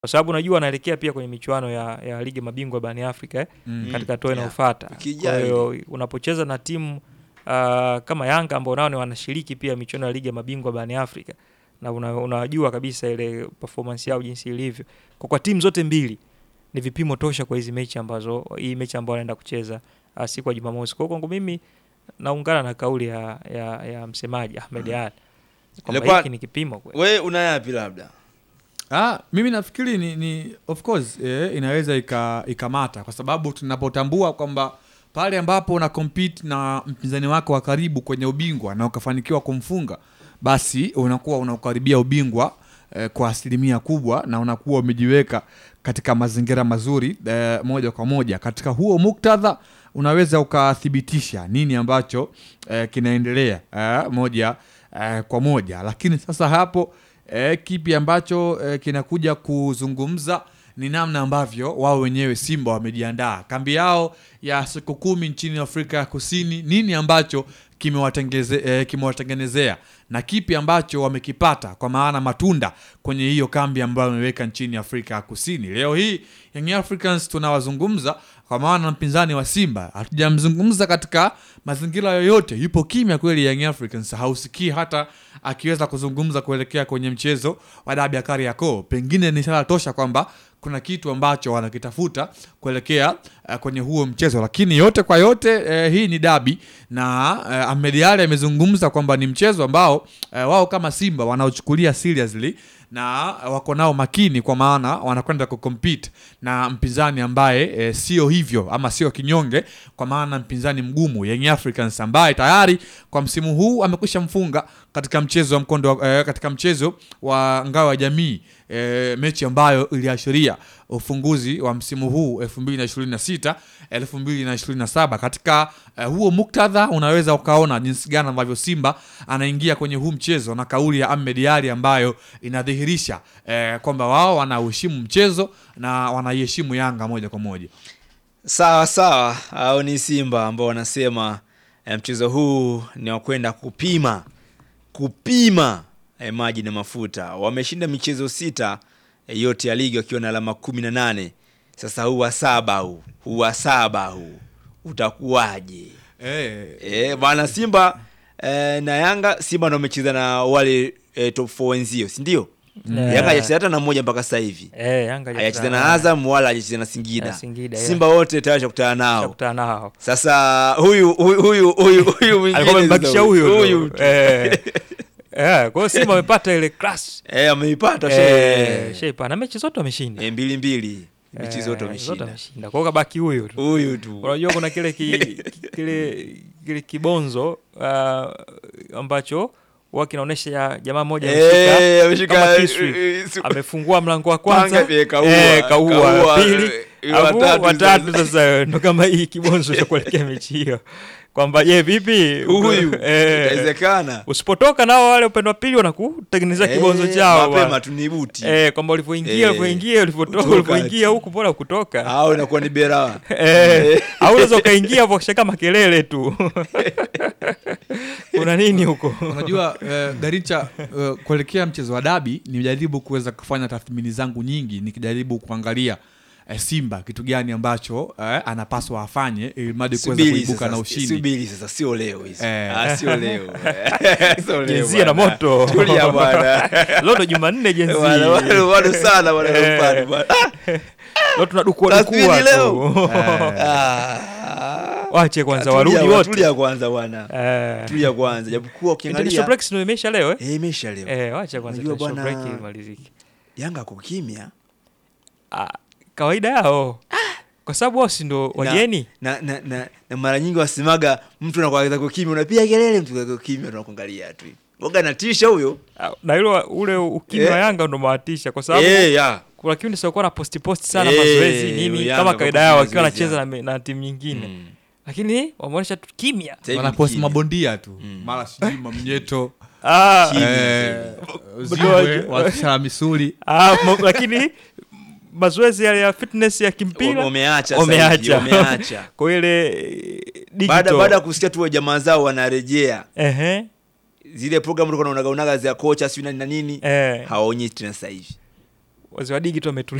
kwa sababu unajua wanaelekea pia kwenye michuano ya, ya ligi mabingwa barani Afrika eh, Mm. katika hatua Yeah. inayofuata. Wiki Kwa ijayo hiyo unapocheza na timu uh, kama Yanga ambao nao ni wanashiriki pia michuano ya ligi ya mabingwa barani Afrika na una- unajua kabisa ile performance yao jinsi ilivyo. Kwa kwa timu zote mbili ni vipimo tosha kwa hizi mechi ambazo hii mechi ambayo wanaenda kucheza uh, siku ya Jumamosi. Kwa hiyo kwangu mimi naungana na kauli ya, ya, ya msemaji Ahmed Ali kwamba Leopard, hiki ni kipimo kweli. we una yapi labda Ah, mimi nafikiri ni, ni of course eh, inaweza ika- ikamata kwa sababu tunapotambua kwamba pale ambapo una compete na mpinzani wako wa karibu kwenye ubingwa na ukafanikiwa kumfunga basi unakuwa unaukaribia ubingwa eh, kwa asilimia kubwa na unakuwa umejiweka katika mazingira mazuri eh, moja kwa moja katika huo muktadha unaweza ukathibitisha nini ambacho eh, kinaendelea eh, moja eh, kwa moja lakini sasa hapo eh, kipi ambacho eh, kinakuja kuzungumza ni namna ambavyo wao wenyewe Simba wamejiandaa kambi yao ya siku kumi nchini Afrika ya Kusini, nini ambacho kimewatengeze- eh, kimewatengenezea na kipi ambacho wamekipata kwa maana matunda kwenye hiyo kambi ambayo wameweka nchini Afrika ya Kusini. Leo hii Young Africans tunawazungumza kwa maana mpinzani wa Simba hatujamzungumza katika mazingira yoyote, yupo kimya kweli. Young Africans hausikii hata akiweza kuzungumza kuelekea kwenye mchezo wa dabi ya Kariakoo. Pengine ni ishara tosha kwamba kuna kitu ambacho wanakitafuta kuelekea uh, kwenye huo mchezo, lakini yote kwa yote eh, hii ni dabi na eh, Ahmed Ally amezungumza kwamba ni mchezo ambao eh, wao kama Simba wanaochukulia seriously na wako nao makini, kwa maana wanakwenda kucompete na mpinzani ambaye e, sio hivyo ama sio kinyonge, kwa maana mpinzani mgumu Young Africans ambaye tayari kwa msimu huu amekwisha mfunga katika mchezo wa mkondo wa- eh, katika mchezo wa ngao ya jamii e, mechi ambayo iliashiria ufunguzi wa msimu huu 2026 2027. Katika eh, huo muktadha unaweza ukaona jinsi gani ambavyo Simba anaingia kwenye huu mchezo na kauli ya Ahmed Ally ambayo inadhihirisha eh, kwamba wao wanauheshimu mchezo na wanaiheshimu Yanga moja kwa moja. sawa sawa au ni simba ambao wanasema eh, mchezo huu ni wa kwenda kupima kupima eh, maji na mafuta wameshinda michezo sita eh, yote ya ligi wakiwa na alama kumi na nane sasa huu wa saba huu huu wa saba huu utakuwaje Eh, eh, bwana simba eh, na yanga simba ndo wamecheza na wale eh, top 4 wenzio sindio Yeah. yanga hajacheza hata na mmoja mpaka sasa hivi Eh, Yanga hajacheza na azam wala hajacheza na singida, Na Singida, yeah. simba wote tayari shakutana nao Shakutana nao. sasa huyu huyu huyu huyu huyu mwingine Alikuwa amembakisha sasa huyu huyu tu. tu. Eh. Eh, kwa hiyo Simba wamepata ile class. eh ameipata Eh, she shepa na mechi zote wameshinda. eh, mbili mbili mechi Eh, zote wameshinda wameshinda. Kwa hiyo kabaki huyu tu. huyu tu Unajua kuna kile ki, kile kile kibonzo uh, ambacho huwa kinaonyesha ya jamaa mmoja ameshika Eh, ameshika kama kisu. eh, su- amefungua mlango wa kwanza Panga, eh, kaua, eh, kaua, kaua, pili eh, alafu watatu watatu sasa. sasa ndo kama hii kibonzo cha kuelekea mechi hiyo kwamba je vipi huyu eh, itawezekana usipotoka nao wale upande wa pili wanakutengenezea kibonzo Eh, chao mapema bwana. tu ni buti eh, kwamba ulivyoingia Eh, ulivyoingia ulivyotoka kutoka ulivyoingia tu. huku mbona kutoka au inakuwa ni berawa Eh, au unaweza ukaingia hapo kushaka makelele tu kuna nini huko unajua eh, Garicha eh, kuelekea mchezo wa dabi nimejaribu kuweza kufanya tathmini zangu nyingi nikijaribu kuangalia eh, Simba kitu gani ambacho eh, anapaswa afanye ili mradi kuweza subiri kuibuka sasa na ushindi. subiri sasa sio leo hizi Eh. ah sio leo Sio leo jenzia na bwana. moto tulia bwana leo ndo jumanne jenzi Bwana, bwana, bwana sana bwana Eh. Leopard, bwana. leo tunadukua Tathmini dukua leo. tu Ah. wache kwanza Tulia warudi bwana, wote tulia kwanza bwana Eh. tulia kwanza japokuwa International ukiangalia break ndio imeisha leo eh? eh imesha leo Eh, wacha kwanza Unajua international bwana- break imalizike. Yanga kwa kimya Ah, kawaida yao kwa sababu wao si ndo wageni na, na, na, na mara nyingi wasemaga mtu anakuagiza kwa kimya unapiga kelele mtu kwa kimya tunakuangalia tu ngoga natisha huyo Ah, na ile ule ukimya wa Eh. Yanga ndo mawatisha kwa sababu eh ya kuna kipindi siokuwa na posti posti sana Eh, mazoezi nini Yanga kama kwa kawaida yao posti wakiwa mazoezi, wanacheza na, na timu nyingine Mm. lakini wameonyesha tu kimya Sasa hivi wanaposti kimya. mabondia tu Mm. mara sijui mamnyeto ah, Kimya. eh, Bado ziwe waje- wakisha misuli ah, mo- lakini mazoezi yale ya fitness ya kimpira wameacha sasa hivi, wameacha wameacha kwa ile eh, baada digital. baada ya kusikia tu jamaa zao wanarejea Ehe, zile program ulikuwa unaonaga unaga za kocha sio nani na nini eh. hawaonyeshi tena sasa hivi wazee wa digi tu ametulia